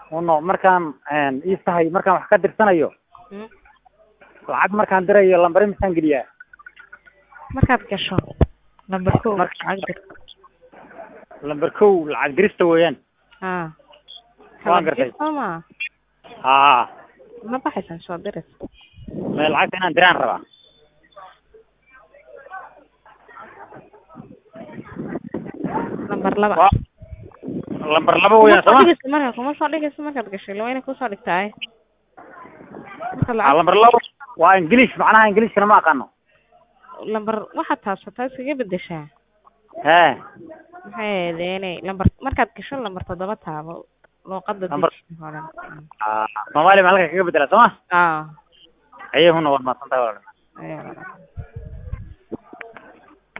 uno markaan ii tahay markaan wax ka dirsanayo Mm. lacag markaan dirayo lambari misaan geliyaa markaad gasho number kow Marka- lacag dir lamber kow lacag dirista weeyaan ha Waan gartay. sooma haa ma baxaysan soo diris me lacagta inaan diraan rabaa number laba Waa- lamber laba kuma weeyaan soo sooma dhigayso marka kuma soo dhigayso markaad gashay la wayna kusoo dhigtaay marka Ah, lacag lamber laba waa ingilish macnaha ingiliishkana ma aqaano lamber waxaad taabsataa iskaga bedeshaa hee maxay ahaydeenay lamber markaad gasho lamber toddoba taabo luuqada Lambar- deji oo dhan Ah, soomaaliya ma halka kaga bedela sooma ah ayahuna waad mahadsantahay walaal ayaa